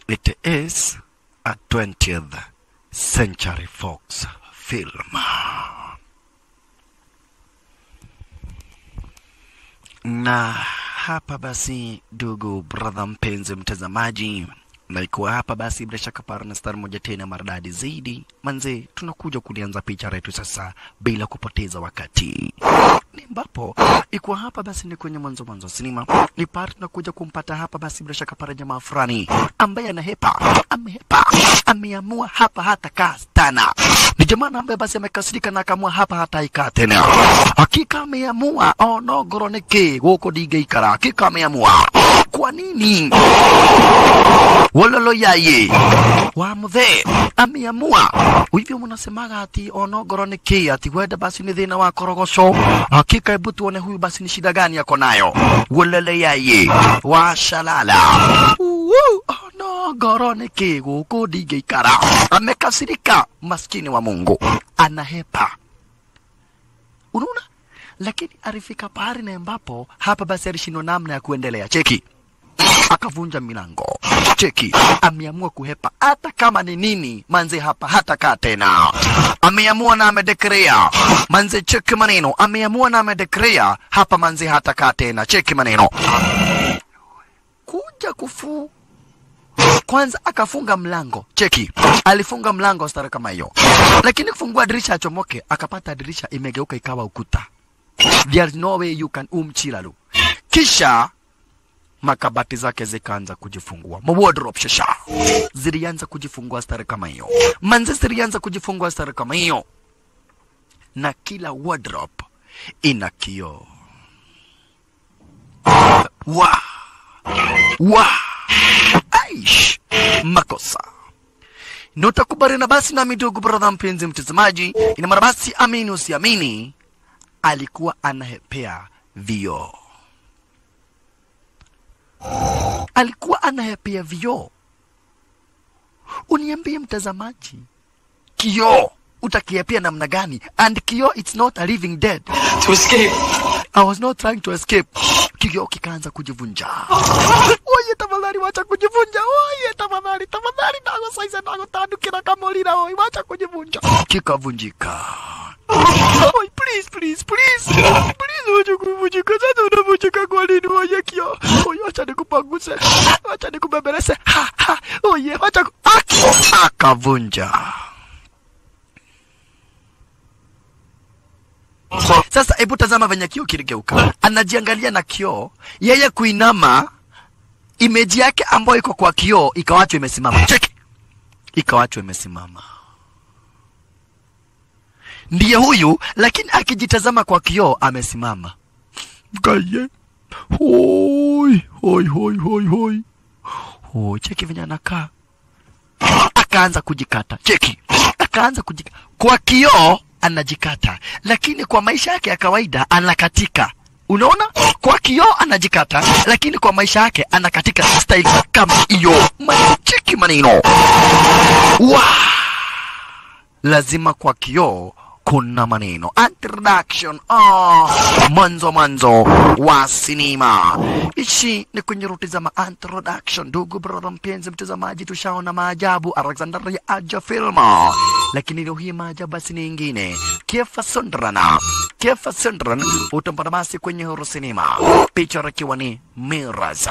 it is a 20th Century Fox film. Na hapa basi, ndugu brother, mpenzi mtazamaji, na ikiwa hapa basi, bila shaka parna star moja tena maridadi zaidi manze, tunakuja kulianza picha letu sasa bila kupoteza wakati ni ambapo ikuwa hapa basi ni kwenye mwanzo mwanzo wa sinema ni pale tunakuja kumpata hapa basi bila shaka para jamaa fulani ambaye anahepa amehepa ameamua hapa hata kaa tena ni jamaa ambaye basi amekasirika na akaamua hapa hata ikaa tena hakika ameamua oh no goroneke goko digeikara hakika ameamua kwa nini wololo yaye wa muthe ameamua hivyo mnasemaga ati onogoro ni ki ati wenda basi ni thina wa korogoco hakika hebu tuone huyu basi ni shida gani yako nayo wololo yaye wa shalala Uwu, onogoro ni ki guku ndingeikara amekasirika maskini wa mungu anahepa unaona lakini alifika pahali na ambapo hapa basi alishindwa namna ya kuendelea cheki akavunja milango cheki ameamua kuhepa hata kama ni nini manze hapa hata kaa tena ameamua na amedekrea manze cheki maneno ameamua na amedekrea hapa manze hata kaa tena cheki maneno kuja kufu kwanza akafunga mlango cheki alifunga mlango stara kama hiyo lakini kufungua dirisha achomoke akapata dirisha imegeuka ikawa ukuta there's no way you can umchilalu kisha makabati zake zikaanza kujifungua mawardrobe shasha zilianza kujifungua stare kama hiyo manze zilianza kujifungua stare kama hiyo na kila wardrobe ina kioo wa wa aish makosa na utakubaliana basi nami ndugu brother mpenzi mtazamaji ina maana basi amini usiamini alikuwa anahepea vioo alikuwa anayapia vioo. Uniambie mtazamaji, kioo utakiapia namna gani? And kioo it's not a living dead. To escape. I was not trying to escape. Kioo kikaanza kujivunja. Oye, tafadhali wacha kujivunja. Oye, tafadhali, tafadhali, nago saizi nago tandukira kamolira. Oye, wacha kujivunja. Kikavunjika. Oye, please, please, please. Please, wacha kuvunjika. Sasa unavunjika kwa nini? Oye, kioo. Oye, wacha nikupanguse. Wacha nikubembeleze. Ha, ha. Oye, wacha ku... Aki. Akavunja. Sasa hebu tazama venye kioo kiligeuka. Anajiangalia na kioo, yeye kuinama, imeji yake ambayo iko kwa kioo ikawachwa imesimama. Cheki, ikawachwa imesimama. Ndiye huyu, lakini akijitazama kwa kioo amesimama. Gaye, hoi hoi hoi hoi hoi hoi, cheki venye anakaa. Akaanza kujikata, cheki, akaanza kujikata kwa kioo anajikata, lakini kwa maisha yake ya kawaida anakatika. Unaona, kwa kioo anajikata, lakini kwa maisha yake anakatika style kama hiyo. Cheki maneno wa lazima kwa kioo kuna maneno introduction oh, mwanzo mwanzo wa sinema ishi ni kwenye ruti za introduction ndugu brother mpenzi mtazamaji tushaona maajabu alexander ya aja filma lakini leo hii maajabu basi ni ingine kefa sundrana kefa sundran utampata basi kwenye huru sinema picha ikiwa ni miraza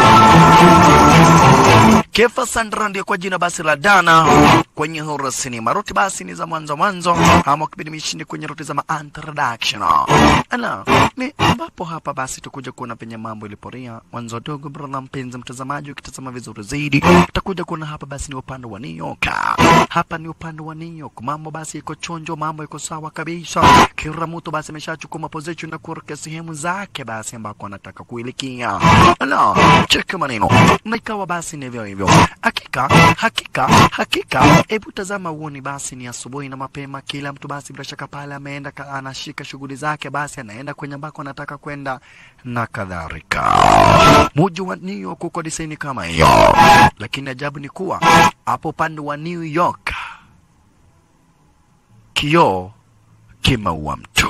kefa sandra ndio kwa jina basi la dana kwenye huru sinema ruti basi ni za mwanzo mwanzo ama kipindi mishindi kwenye ruti za introduction ana ni ambapo hapa basi tukuja kuona penye mambo iliporia mwanzo dogo brother mpenzi mtazamaji ukitazama vizuri zaidi utakuja kuona hapa basi ni upande wa New York hapa ni upande wa New York mambo basi iko chonjo mambo iko sawa kabisa kila mtu basi ameshachukua position na kuelekea sehemu zake basi ambako anataka kuelekea ala cheki maneno na ikawa basi ni hivyo hivyo hakika hakika hakika hebu tazama uoni basi ni asubuhi na mapema kila mtu basi bila shaka pale ameenda ka- anashika shughuli zake basi anaenda kwenye ambako anataka kwenda na kadhalika muji wa New York uko disaini kama hiyo lakini ajabu ni kuwa hapo upande wa New York kioo kimeua mtu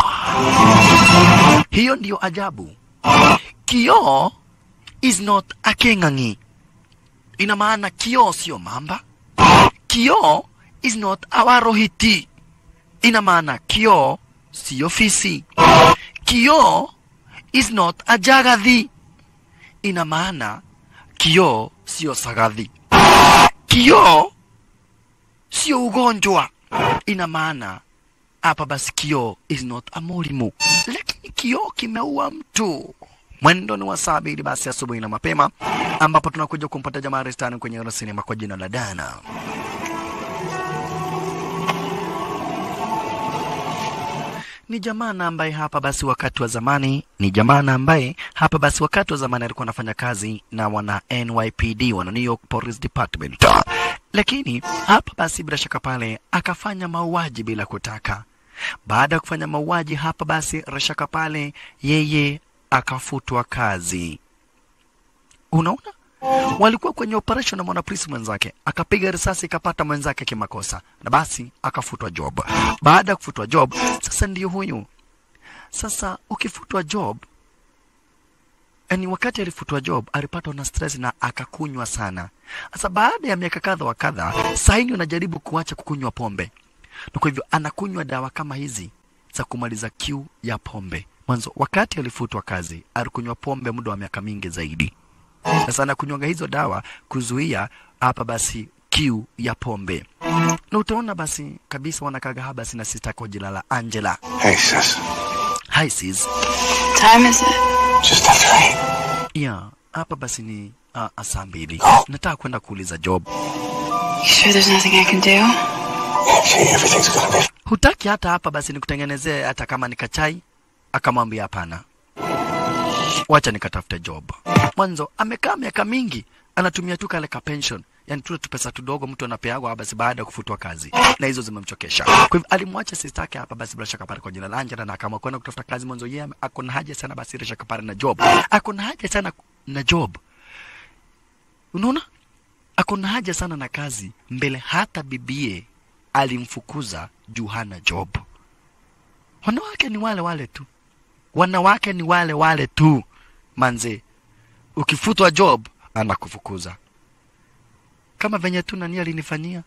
hiyo ndiyo ajabu kioo is not a king'ang'i ina maana kioo sio mamba kioo is not our rohiti ina maana kioo siyo fisi kioo is not a jagathi ina maana kioo sio sagadhi kioo sio ugonjwa ina maana hapa basi kioo is not a murimu lakini kioo kimeua mtu mwendo ni wa saa mbili basi asubuhi na mapema ambapo tunakuja kumpata jamaa restani kwenye sinema kwa jina la dana ni jamaa na ambaye hapa basi wakati wa zamani ni jamaa na ambaye hapa basi wakati wa zamani alikuwa anafanya kazi na wana NYPD wana New York Police Department, lakini hapa basi bila shaka pale akafanya mauaji bila kutaka. Baada ya kufanya mauaji hapa basi rashaka pale yeye akafutwa kazi. Unaona, walikuwa kwenye operation na mwanapolisi mwenzake, akapiga risasi ikapata mwenzake kimakosa, na basi akafutwa job. Baada ya kufutwa job, sasa ndiyo huyu sasa. Ukifutwa job, yani wakati alifutwa job alipatwa na stress na akakunywa sana. Sasa baada ya miaka kadha wa kadha, saini unajaribu kuacha kukunywa pombe, na kwa hivyo anakunywa dawa kama hizi za kumaliza kiu ya pombe. Mwanzo wakati alifutwa kazi alikunywa pombe muda wa miaka mingi zaidi. Sasa anakunywanga hizo dawa kuzuia hapa basi kiu ya pombe, na utaona basi kabisa wanakaga basi na sista kwa jina la Angela. Hey, sis. Hi sis. time is it? Just after eight. Yeah, hapa basi ni uh, saa mbili. Nataka kwenda kuuliza job. You sure there's nothing I can do? Angie, everything's gonna be Hutaki hata hapa basi nikutengenezee hata kama ni kachai? Akamwambia hapana, wacha nikatafute job. Mwanzo amekaa miaka mingi anatumia tu kale ka pension, yani tule tu pesa tudogo mtu anapeagwa basi baada ya kufutwa kazi, na hizo zimemchokesha. Kwa hivyo alimwacha sister yake hapa basi bila shaka pale kwa jina la Angela, na akaamua kwenda kutafuta kazi. Mwanzo yeye ako na haja sana basi bila shaka pale na job, ako na haja sana na job, unaona, ako na haja sana na kazi mbele, hata bibie alimfukuza juu hana job. Wanawake ni wale wale tu, wanawake ni wale wale tu manze. Ukifutwa job anakufukuza kama venye tu nani alinifanyia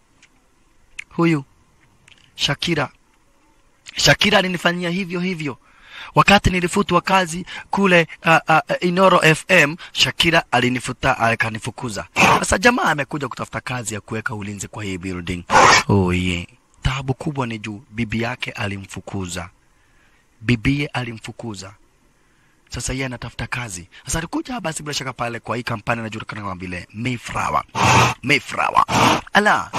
huyu Shakira. Shakira alinifanyia hivyo hivyo wakati nilifutwa kazi kule uh, uh, Inoro FM. Shakira alinifuta akanifukuza. Sasa jamaa amekuja kutafuta kazi ya kuweka ulinzi kwa hii building. Oh yeah. Taabu kubwa ni juu bibi yake alimfukuza, bibie alimfukuza. Sasa yeye anatafuta kazi. Sasa alikuja basi bila shaka pale kwa hii kampani inajulikana kama vile Mayflower. Mayflower. Ala.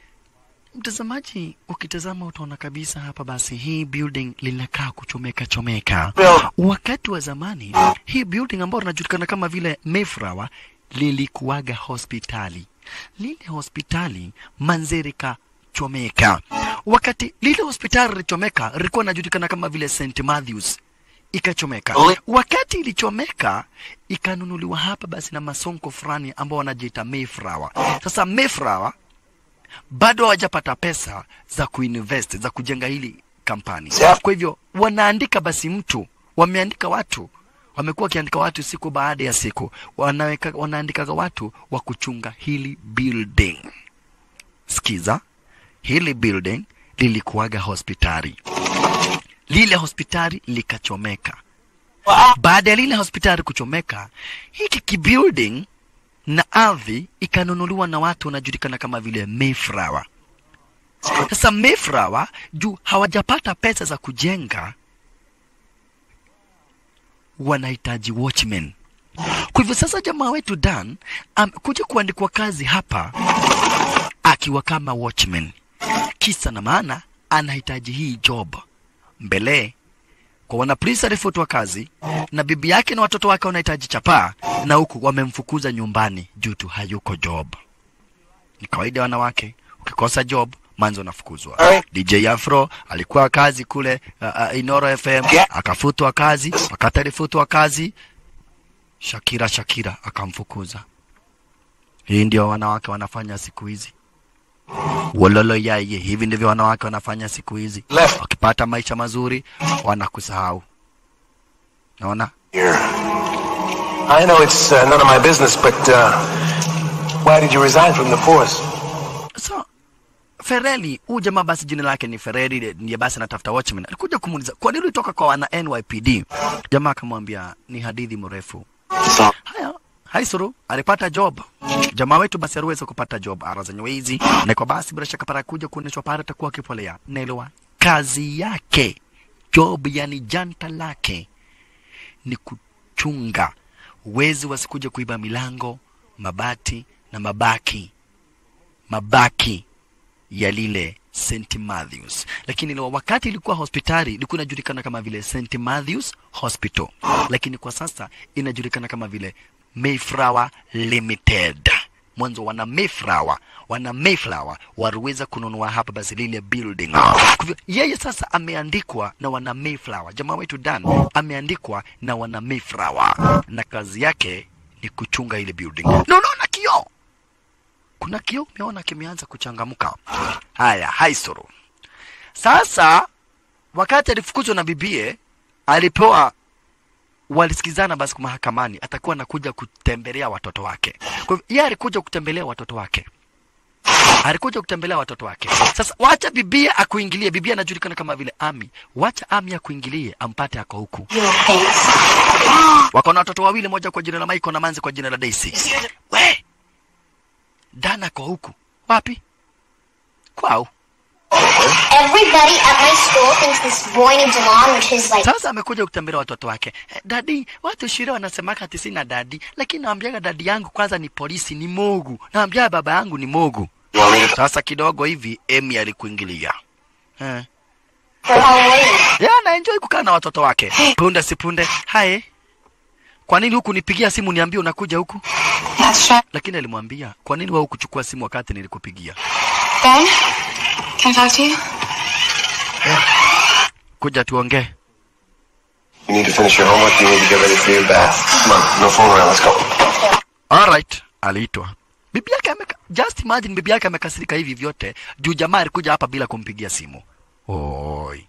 Mtazamaji, ukitazama utaona kabisa hapa basi hii building linakaa kuchomeka chomeka. Wakati wa zamani hii building ambayo linajulikana kama vile Mayflower lilikuwaga hospitali. Lile hospitali manzerika chomeka. Wakati lile hospitali lilichomeka, lilikuwa linajulikana kama vile St Matthews ikachomeka. Wakati ilichomeka, ikanunuliwa hapa basi na masonko fulani ambao wanajiita Mayflower. Sasa Mayflower bado hawajapata pesa za kuinvest za kujenga hili kampani. Kwa hivyo wanaandika basi mtu, wameandika watu, wamekuwa wakiandika watu siku baada ya siku, wanaweka wanaandikaga watu wa kuchunga hili building. Sikiza, hili building lilikuwaga hospitali, lile hospitali likachomeka. Baada ya lile hospitali kuchomeka, hiki kibuilding na ardhi ikanunuliwa na watu wanajulikana kama vile Mayflower. Sasa Mayflower juu hawajapata pesa za kujenga, wanahitaji watchmen. Kwa hivyo sasa jamaa wetu Dan amekuja kuandikwa kazi hapa akiwa kama watchman. Kisa na maana anahitaji hii job mbele kwa wanapolisi alifutwa kazi na bibi yake na watoto wake wanahitaji chapaa, na huku wamemfukuza nyumbani juu tu hayuko job. Ni kawaida ya wanawake, ukikosa job manzo unafukuzwa. DJ Afro alikuwa kazi kule uh, uh, Inoro FM akafutwa kazi. Wakati alifutwa kazi, Shakira Shakira akamfukuza. Hii ndio wanawake wanafanya siku hizi. Wololo yaye, hivi ndivyo wanawake wanafanya siku hizi. Left. Wakipata maisha mazuri wanakusahau. Naona here. I know it's uh, none of my business, but uh, Why did you resign from the force? so Fereli, huyu jamaa basi jina lake ni Fereli, ndiye basi anatafuta watchman. Alikuja kumuuliza kwa nini ulitoka kwa wana NYPD. Jamaa akamwambia ni hadithi mrefu. So, Haya, haisuru alipata job. Jamaa wetu basi aliweza kupata job ara zenye wizi, na kwa basi bila shaka para kuja kuonyeshwa pale atakuwa akipolea. Naelewa kazi yake job, yani janta lake ni kuchunga wezi wasikuje kuiba milango, mabati na mabaki mabaki ya lile St Matthews, lakini leo wakati ilikuwa hospitali ilikuwa inajulikana kama vile St Matthews Hospital, lakini kwa sasa inajulikana kama vile Mayflower Limited. Mwanzo wana Mayflower, wana Mayflower waliweza kununua hapa basi lile building. Kwa hivyo yeye sasa ameandikwa na wana Mayflower, jamaa wetu Dan ameandikwa na wana Mayflower, na kazi yake ni kuchunga ile building. Na unaona kioo kuna kioo umeona kimeanza kuchangamka. Haya, haisoro. Sasa wakati alifukuzwa na bibie, alipewa walisikizana basi mahakamani, atakuwa anakuja kutembelea watoto wake. Kwa hivyo yeye alikuja kutembelea watoto wake, alikuja kutembelea watoto wake. Sasa wacha bibia akuingilie. Bibia anajulikana kama vile Ami, wacha Ami akuingilie, ampate ako huku. Wako na watoto wawili, moja kwa jina la Michael na Manzi kwa jina la Daisy. We Dana kwa huku wapi? Kwao. Everybody at my school thinks this boy named Delon, which is like Sasa amekuja kutembelea watoto wake. Eh, Dadi, watu shule wanasemaka ati sina dadi, lakini naambiaga dadi yangu kwanza ni polisi, ni Mogu. Naambia baba yangu ni Mogu. you want me to Sasa kidogo hivi Emi alikuingilia. Eh. for Halloween. Yeye anaenjoy kukaa na watoto wake. Punde si punde. Hae. Kwa nini huku nipigia simu niambie unakuja huku? That's right. Lakini alimwambia, kwa nini wewe hukuchukua simu wakati nilikupigia? Ben, can I talk to you? Kuja tuongee. You need to finish your homework. You need to get ready for your bath. Come on, no phone around. Let's go. Alright, aliitwa. Bibi yake ameka, just imagine bibi yake amekasirika hivi vyote juu jamaa alikuja hapa bila kumpigia simu. Oi.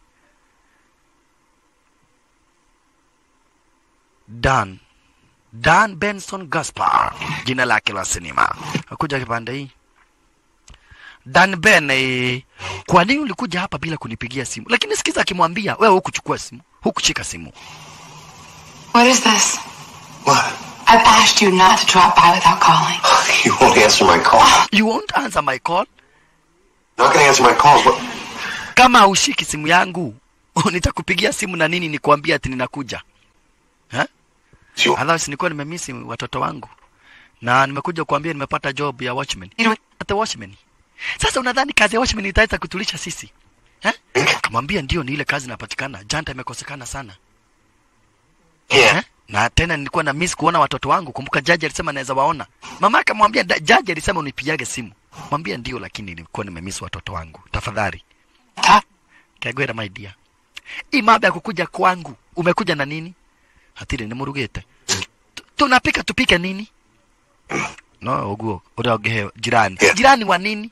Dan. Dan Benson Gaspar, jina lake la sinema. Akuja kipande hii. Dan Ben, eh, kwa nini ulikuja hapa bila kunipigia simu? Lakini sikiza akimwambia, wewe hukuchukua simu, hukushika simu. What is this? What? I've asked you not to drop by without calling. You won't answer my call. You won't answer my call? Not gonna answer my calls. What? kama haushiki simu yangu nitakupigia simu na nini nikuambia ati ninakuja ha? You, Otherwise nilikuwa nimemisi watoto wangu na nimekuja kuambia nimepata job ya watchman You know, hata watchman sasa unadhani kazi ya watchman itaweza kutulisha sisi ha? kamwambia ndio ni ile kazi inapatikana janta imekosekana sana yeah. ha? na tena nilikuwa na miss kuona watoto wangu kumbuka jaji alisema naweza waona mama akamwambia da- jaji alisema unipigiage simu mwambia ndio lakini nilikuwa nimemiss watoto wangu tafadhali talk. kagwera my dear hii mambo ya kukuja kwangu umekuja na nini hatire nimurugite Tu- tunapika tupike nini no uguo uraogehe jirani Yeah. jirani wa nini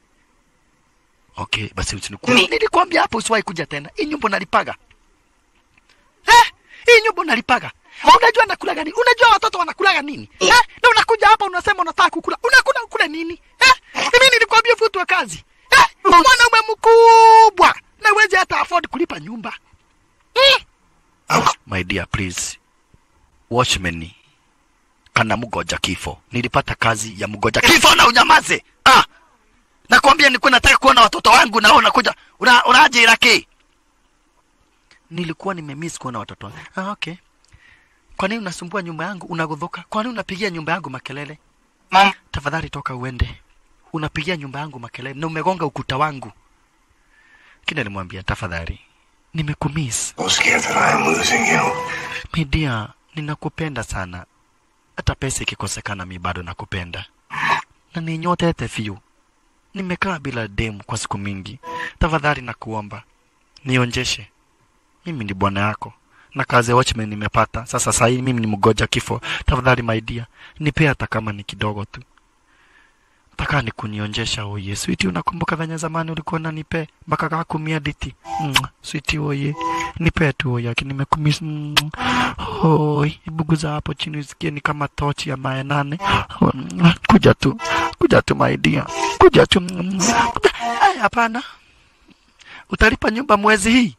okay basi usiniku Mi- nilikwambia hapo usiwahi kuja tena hii nyumba nalipaga eh hii nyumba nalipaga unajua nakulaga nini unajua watoto wanakulaga nini eh na unakuja hapa unasema unataka kukula unakula kula nini eh mimi nilikwambia futwe kazi eh mwanaume mkubwa na uwezi hata afford kulipa nyumba eh? my dear please watchman kana mgoja kifo nilipata kazi ya mgoja kifo na unyamaze ah nakwambia nilikuwa nataka kuona watoto wangu na wewe unakuja una, unaje Iraki nilikuwa nimemiss kuona watoto wangu ah okay kwa nini unasumbua nyumba yangu unagudhuka kwa nini unapigia nyumba yangu makelele Mom, tafadhali toka uende unapigia nyumba yangu makelele na umegonga ukuta wangu kile alimwambia tafadhali nimekumiss I'm scared that I am losing you. my dear ninakupenda sana hata pesa ikikosekana mi bado nakupenda na ninyotete fiu nimekaa bila demu kwa siku mingi tafadhali nakuomba nionjeshe mimi ni bwana yako na kazi ya watchman nimepata sasa sahii mimi ni mgoja kifo tafadhali my dear nipe hata kama ni kidogo tu Taka ni kunionjesha oye. Switi, unakumbuka venye zamani ulikuwa unanipe mpaka kakumia diti. Mm, switi oye. Nipe tu oye, lakini nimekumiss. Mm, oi, buguza hapo chini usikie ni kama tochi ya mae nane. Mm, kuja tu. Kuja tu my dear. Kuja tu. Mm, kuja. Ay, hapana. Utalipa nyumba mwezi hii?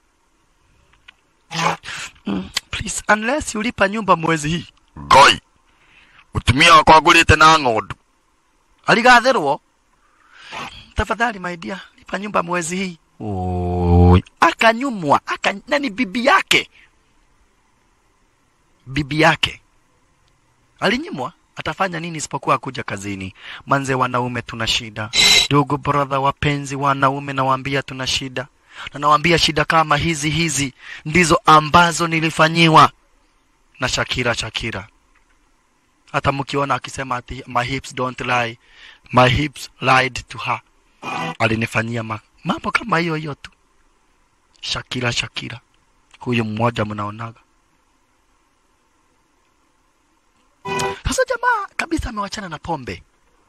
Mm, please, unless ulipa nyumba mwezi hii. Goi. Utumia wakwagulite na ng'ondu aligatherwo tafadhali my dear lipa nyumba mwezi hii Oi, akanyumwa aka nani bibi yake bibi yake alinyimwa atafanya nini isipokuwa kuja kazini manze wanaume tuna shida ndugu brother wapenzi wanaume nawaambia tuna shida na nawaambia shida kama hizi hizi ndizo ambazo nilifanyiwa na Shakira Shakira hata mkiona akisema ati my hips don't lie my hips lied to her alinifanyia ma mambo kama hiyo hiyo tu Shakira Shakira huyu mmoja mnaonaga sasa jamaa kabisa amewachana na pombe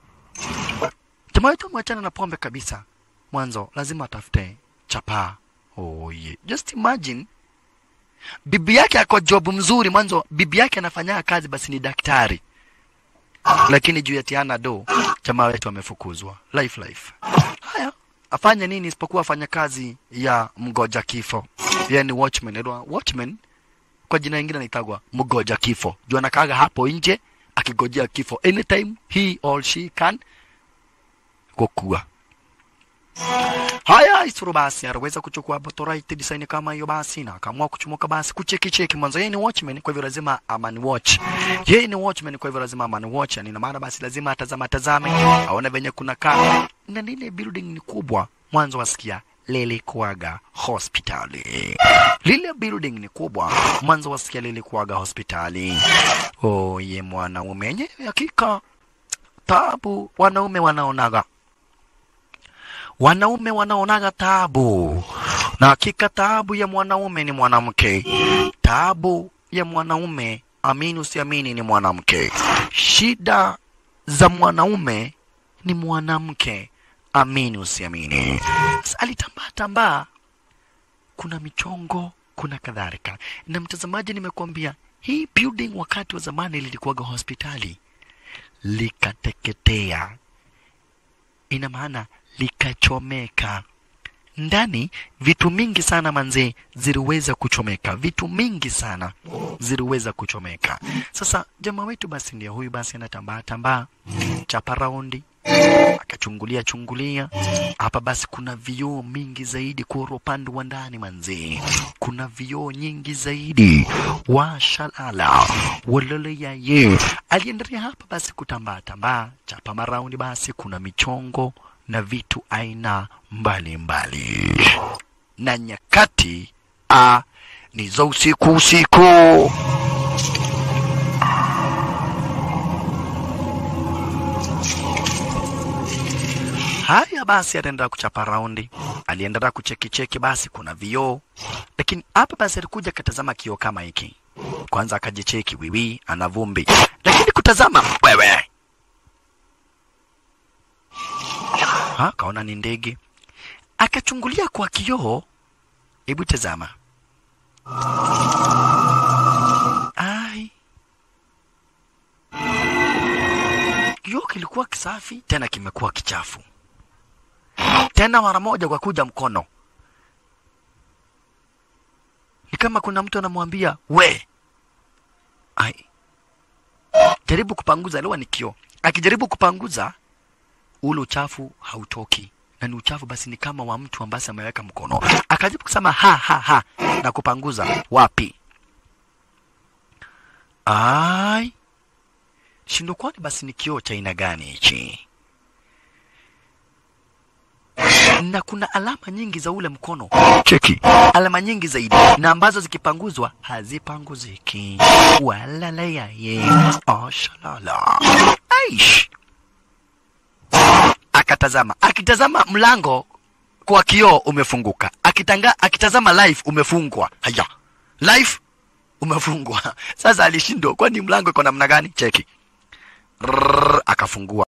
jamaa wetu amewachana na pombe kabisa mwanzo lazima atafute chapaa oh yeah. just imagine bibi yake ako job mzuri mwanzo bibi yake anafanya kazi basi ni daktari lakini juu ya tiana do jamaa wetu amefukuzwa life life haya afanye nini isipokuwa afanya kazi ya mgoja kifo yeye ni watchman Edwa, watchman kwa jina lingine anaitagwa mgoja kifo juu anakaga hapo nje akigojea kifo anytime he or she can kukua Haya, Isuru basi aliweza kuchukua Botorite design kama hiyo basi na akaamua kuchomoka basi kucheki cheki mwanzo. Yeye ni watchman, kwa hivyo lazima amani watch. Yeye ni watchman, kwa hivyo lazima amani watch. Yani ina maana basi lazima atazama tazame, aone venye kuna kaa na lile building ni kubwa. Mwanzo wasikia lile kuaga hospitali. Lile building ni kubwa, mwanzo wasikia lile kuaga hospitali. Oh, ye mwanaume yenyewe hakika tabu wanaume wanaonaga wanaume wanaonaga taabu, na hakika taabu ya mwanaume ni mwanamke. Taabu ya mwanaume, amini usiamini, ni mwanamke. Shida za mwanaume ni mwanamke, amini usiamini. Sasa Alitambaa tambaa, kuna michongo, kuna kadhalika. Na mtazamaji, nimekuambia hii building wakati wa zamani lilikuwaga hospitali, likateketea ina maana likachomeka ndani vitu mingi sana manzee ziliweza kuchomeka vitu mingi sana ziliweza kuchomeka sasa jamaa wetu basi ndio huyu basi anatambaa tambaa chapa raundi akachungulia chungulia hapa basi kuna vioo mingi zaidi kwa upande wa ndani manzee kuna vioo nyingi zaidi washalala walele yaye aliendelea hapa basi kutambaa tambaa chapa maraundi basi kuna michongo na vitu aina mbalimbali mbali. na nyakati a ni za usiku usiku Haya basi, aliendelea kuchapa raundi, aliendelea kucheki cheki, basi kuna vioo, lakini hapa basi alikuja akatazama kioo kama hiki. Kwanza akajicheki, wiwi ana vumbi, lakini kutazama wewe, ha, kaona ni ndege, akachungulia kwa kioo. Hebu tazama, ai, kioo kilikuwa kisafi tena kimekuwa kichafu tena mara moja kwa kuja mkono. Ni kama kuna mtu anamwambia we, ai, jaribu kupanguza. Lewa ni kioo, akijaribu kupanguza ule uchafu hautoki, na ni uchafu basi ni kama wa mtu ambaye ameweka mkono. Akajaribu kusema ha ha ha na kupanguza, wapi? Ai, shindo, kwani basi ni kioo cha aina gani hichi? na kuna alama nyingi za ule mkono cheki alama nyingi zaidi na ambazo zikipanguzwa hazipanguziki walala yaye oshalala aish akatazama akitazama mlango kwa kioo umefunguka akitanga akitazama live umefungwa haya live umefungwa sasa alishindwa kwani mlango iko namna gani cheki Rrrr, akafungua